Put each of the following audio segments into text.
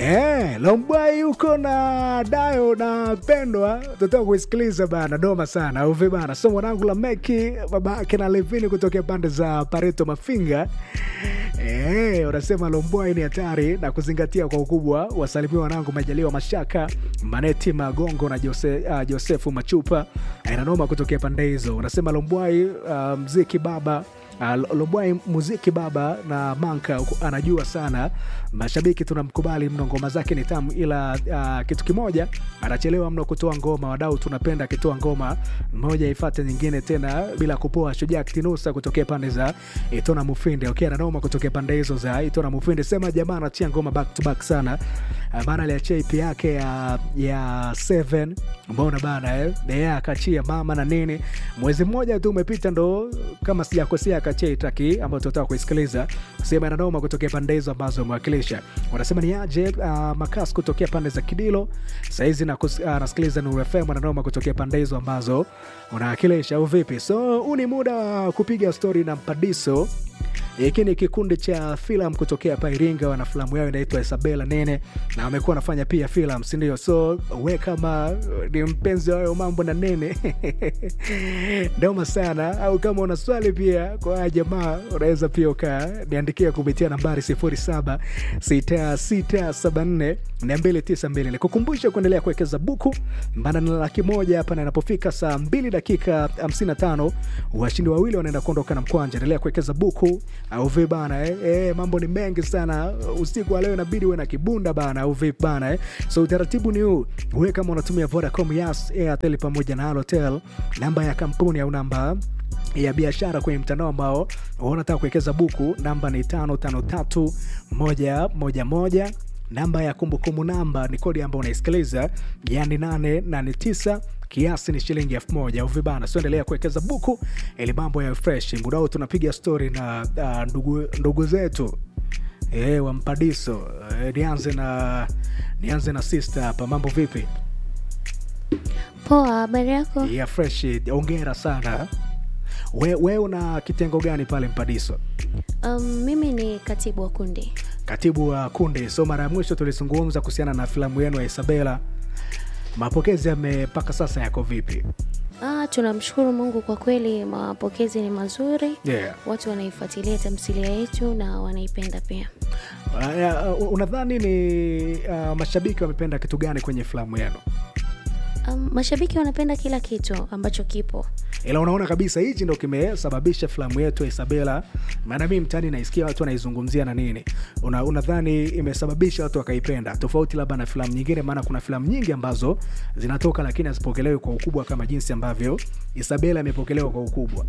Eh, Lombwai yuko na Dayo na Pendwa, tutatoka kuisikiliza bana, doma sana au vipi bana? So mwanangu la Meki babake na Levini kutokea pande za Pareto Mafinga. Eh, unasema Lombwai ni hatari na kuzingatia kwa ukubwa. Wasalimia wanangu Majaliwa Mashaka, Maneti Magongo na Jose, uh, Josefu Machupa. Inanoma kutokea pande hizo. Unasema Lombwai uh, mziki baba Uh, Lobwai muziki baba na Manka anajua sana, mashabiki tunamkubali mno, ngoma zake ni tamu, ila uh, kitu kimoja anachelewa mno kutoa ngoma. Wadau tunapenda akitoa ngoma moja ifate nyingine tena bila kupoa. Shujaa Kitinusa kutokea pande za Itona Mufinde, okay, ananoma kutokea pande hizo za Itona Mufinde, sema jamaa anatia ngoma back to back sana uh, bana aliachia EP yake ya ya 7 mbona bana eh, yeah, akachia mama na nini, mwezi mmoja tu umepita, ndo kama sijakosea akachia itaki ambayo tunataka kuisikiliza, sema inanoma kutokea pande hizo ambazo umewakilisha. Wanasema ni aje uh, makas kutokea pande za Kidilo saizi na uh, nasikiliza Nuru FM ananoma kutokea pande hizo ambazo unawakilisha au vipi? So huu ni muda wa kupiga stori na Mpadiso. Hiki ni kikundi cha filamu kutokea hapa Iringa, wana filamu yao inaitwa Isabela Nene na wamekuwa wanafanya pia filamu, si ndio? So we kama ni mpenzi wa hayo mambo na Nene ndoma sana, au kama una swali pia kwa haya jamaa, unaweza pia ukaniandikia kupitia nambari 076674 292. Nikukumbusha kuendelea kuwekeza buku, maana na laki moja hapa, na inapofika saa 2 dakika 55 washindi wawili wanaenda kuondoka na mkwanja. Endelea kuwekeza buku au vipi bana eh? Eh, mambo ni mengi sana usiku wa leo, inabidi uwe na kibunda bana au vipi bana eh? So utaratibu ni huu, wewe kama unatumia Vodacom, Yas, Airtel pamoja na Halotel, namba ya kampuni au namba ya biashara kwenye mtandao ambao unataka kuwekeza buku, namba ni tano tano tatu moja moja moja namba ya kumbukumbu namba ni kodi ambayo unaisikiliza yani 889 kiasi ni shilingi elfu moja au vibana. So endelea kuwekeza buku ili mambo ya fresh. Muda huu tunapiga stori na uh, ndugu, ndugu zetu e, wa Mpadiso e, nianze na nianze na sister hapa. Mambo vipi? Poa, habari yako? ya fresh. Ongera sana. We, we una kitengo gani pale Mpadiso? Um, mimi ni katibu wa kundi. Katibu wa kundi. So mara ya mwisho tulizungumza kuhusiana na filamu yenu ya Isabela, mapokezi yame mpaka sasa yako vipi? Ah, tunamshukuru Mungu kwa kweli, mapokezi ni mazuri. Yeah. Watu wanaifuatilia tamthilia yetu na wanaipenda pia. Uh, uh, unadhani ni uh, mashabiki wamependa kitu gani kwenye filamu yenu? Um, mashabiki wanapenda kila kitu ambacho kipo. Ila unaona kabisa hichi ndo kimesababisha filamu yetu ya Isabela, maana mimi mtaani naisikia watu wanaizungumzia na nini. Una, unadhani imesababisha watu wakaipenda tofauti labda na filamu nyingine? Maana kuna filamu nyingi ambazo zinatoka lakini hazipokelewi kwa ukubwa kama jinsi ambavyo Isabela imepokelewa kwa ukubwa.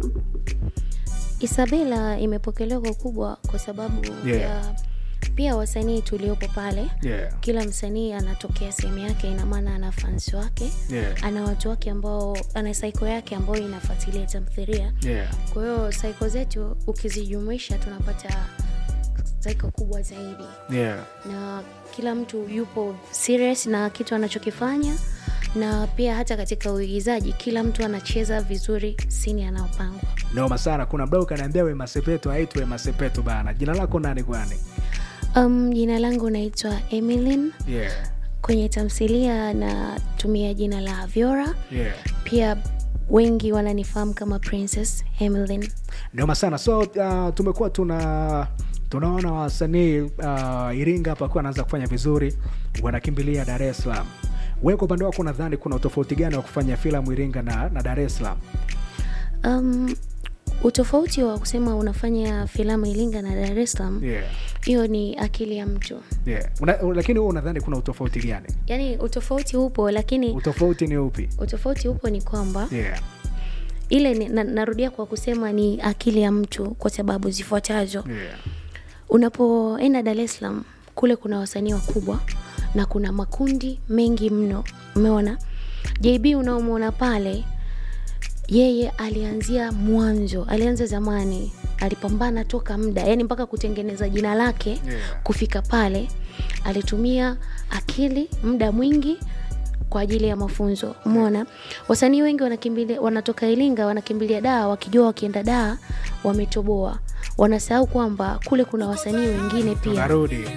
Isabela imepokelewa kwa ukubwa kwa sababu Yeah. ya pia wasanii tuliopo pale Yeah. kila msanii anatokea sehemu yake, ina maana ana fans wake Yeah. ana watu wake ambao ana saiko yake ambayo inafuatilia tamthilia. Yeah. Kwa hiyo saiko zetu ukizijumuisha tunapata saiko kubwa zaidi, Yeah. na kila mtu yupo serious na kitu anachokifanya, na pia hata katika uigizaji kila mtu anacheza vizuri sini anaopangwa. Noma sana. Kuna mdau kaniambia Wema Sepetu aitwe Wema Sepetu bana. Jina lako nani kwani? Um, jina langu naitwa Emilyn. Yeah. Kwenye tamthilia natumia jina la Aviora, Yeah. pia wengi wananifahamu kama Princess Emilyn. Noma sana. So uh, tumekuwa tuna tunaona wasanii uh, Iringa hapa kuwa anaanza kufanya vizuri, wanakimbilia Dar es Salaam. Wewe kwa upande wako unadhani kuna utofauti gani wa kufanya filamu Iringa na, na Dar es Salaam? Um, utofauti wa kusema unafanya filamu Iringa na Dar es Salaam, Yeah. hiyo ni akili ya mtu. Yeah. Una, lakini wewe unadhani kuna utofauti gani? Yaani utofauti upo, lakini Utofauti ni upi? utofauti upo ni kwamba Yeah. ile ni, na, narudia kwa kusema ni akili ya mtu kwa sababu zifuatazo. Yeah. Unapoenda Dar es Salaam kule kuna wasanii wakubwa na kuna makundi mengi mno. Umeona JB unaomwona pale, yeye alianzia mwanzo, alianza zamani, alipambana toka muda, yani mpaka kutengeneza jina lake Yeah. kufika pale, alitumia akili, muda mwingi kwa ajili ya mafunzo. Umeona wasanii wengi wanakimbilia, wanatoka Iringa wanakimbilia Daa, wakijua wakienda Daa wametoboa, wanasahau kwamba kule kuna wasanii wengine pia Tunarudi.